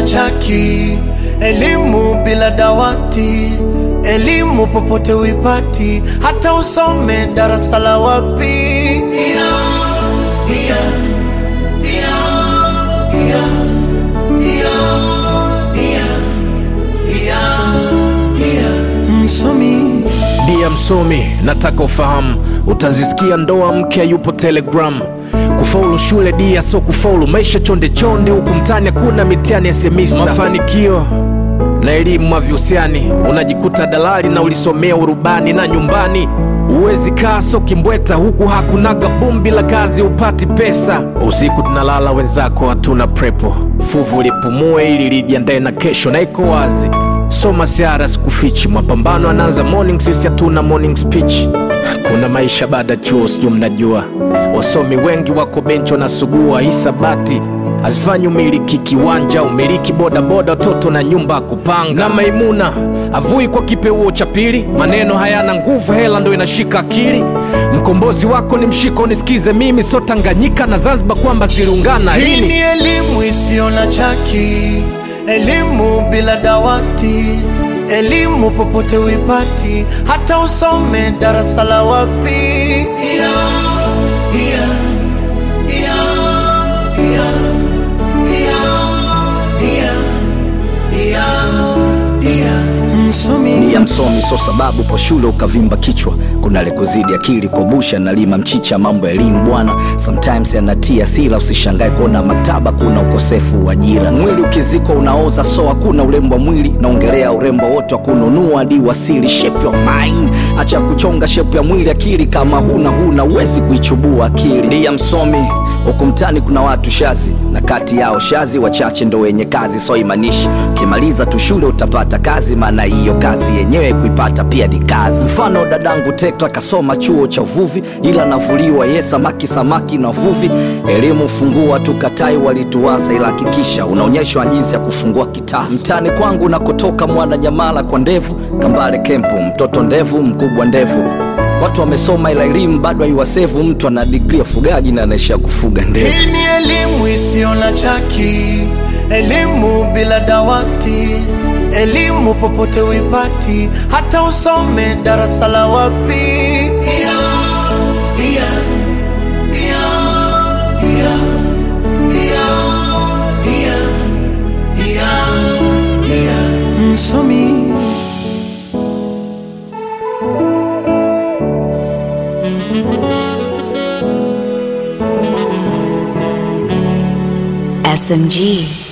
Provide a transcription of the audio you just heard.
chaki, elimu bila dawati, elimu popote uipati, hata usome darasa la wapi. Pia, pia, pia, pia, pia, pia, pia, pia. Msomi Dia msomi, nataka ufahamu, utazisikia ndoa mke yupo Telegram. Kufaulu shule dia so kufaulu maisha chonde chonde, huku mtani hakuna mitihani ya semista. Mafanikio na elimu havihusiani, unajikuta dalali na ulisomea urubani na nyumbani Uwezi kaa so kimbweta huku hakunaga bumbi la kazi upati pesa. Usiku tunalala wenzako hatuna prepo, fuvu lipumue ili lijiandae na kesho, na iko wazi soma siara sikufichi, mapambano anaanza morning, sisi hatuna morning speech. Kuna maisha baada ya chuo, sijui mnajua, wasomi wengi wako benchi wanasugua hisabati hazifanyi umiliki kiwanja, umiliki bodaboda, watoto na nyumba ya kupanga. Na Maimuna avui kwa kipeuo cha pili, maneno hayana nguvu, hela ndo inashika akili. Mkombozi wako ni mshiko, nisikize mimi, so Tanganyika na Zanzibar kwamba ziliungana Hii lini? ni elimu isiyo na chaki, elimu bila dawati, elimu popote uipati, hata usome darasa la wapi. Pia, pia, pia, pia, pia, pia, pia, pia. Msomi ya msomi so sababu po shule ukavimba kichwa kuna lekuzidi akili kobusha nalima mchicha mambo ya elimu bwana sometimes yanatia sila usishangae kuona maktaba kuna ukosefu wa ajira mwili ukizikwa unaoza so hakuna urembo wa mwili naongelea urembo wote wa kununua hadi wasili shape your mind acha kuchonga shape ya mwili akili kama huna huna uwezi kuichubua akili ya msomi huku mtani kuna watu shazi na kati yao shazi wachache ndo wenye kazi so imanishi ukimaliza tu shule utapata kazi maana hiyo kazi yenyewe kuipata pia ni kazi mfano dadangu tekla kasoma chuo cha uvuvi ila navuliwa ye samaki samaki na uvuvi elimu fungua tukatai walituwasa ila hakikisha unaonyeshwa jinsi ya kufungua kitasa mtani kwangu nakotoka mwana nyamala kwa ndevu kambale kempu mtoto ndevu mkubwa ndevu watu wamesoma ila elimu bado haiwasevu mtu ana digri ya ufugaji na anaishia kufuga ndevu Hii ni elimu isiyo na chaki, elimu bila dawati, elimu popote uipati, hata usome darasa la wapi. Pia, pia, pia, pia, pia, pia, pia, pia. Msomi SMG.